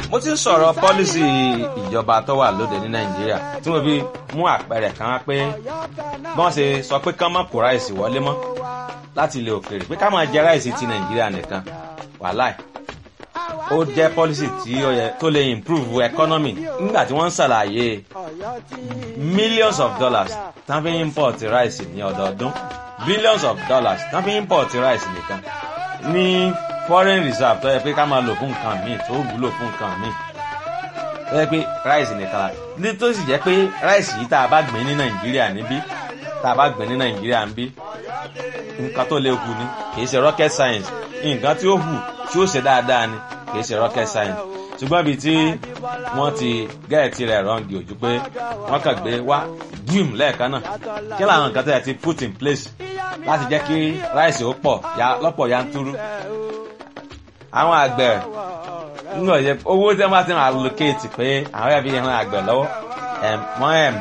mo ti ń sọ̀rọ̀ pọ́lísì ìjọba tó wà lóde ní nàìjíríà tí mo fi mú àpẹẹrẹ kan wá pé bí wọ́n ṣe sọ pé kán má kó ráìsì wọlé mọ́ láti ilẹ̀ òkèèrè pé ká máa jẹ ráìsì ti nàìjíríà nìkan wàláì ó jẹ́ pọ́lísì tí ó yẹ tó lè improve economy nígbà tí wọ́n ń ṣàlàyé millions of dollars tán fi import ráìsì ní ọdọọdún billions of dollars tán fi import ráìsì nìkan ní foreign reserve tó yẹ pé ká máa lò fún nǹkan míì tó wúlò fún nǹkan míì tó yẹ pé ráìsì nìkan la ní tó sì jẹ́ pé ráìsì yìí tá a bá gbìn ní nàìjíríà níbí tá a bá gbìn ní nàìjíríà níbí nǹkan tó lè hù ni kì í ṣe rocket science nǹkan tí ó hù tí ó ṣe dáadáa ni kì í ṣe rocket science ṣùgbọ́n ibi tí wọ́n ti gẹ́ẹ̀tì rẹ̀ rọ́ǹgì ojú pé wọ́n kàn gbé wá gíìm lẹ́ẹ̀kan náà kí làwọn nǹkan tó yẹ ti put in place láti jẹ́ kí ráìsì ó pọ̀ lọ́pọ̀ yanturu àwọn àgbẹ̀ nínú ọ̀yẹ́ owó tí wọ́n bá ti ń allocate pé àwọn ẹ̀bí yẹn àgbẹ̀ lọ́wọ́ wọ́n ẹ̀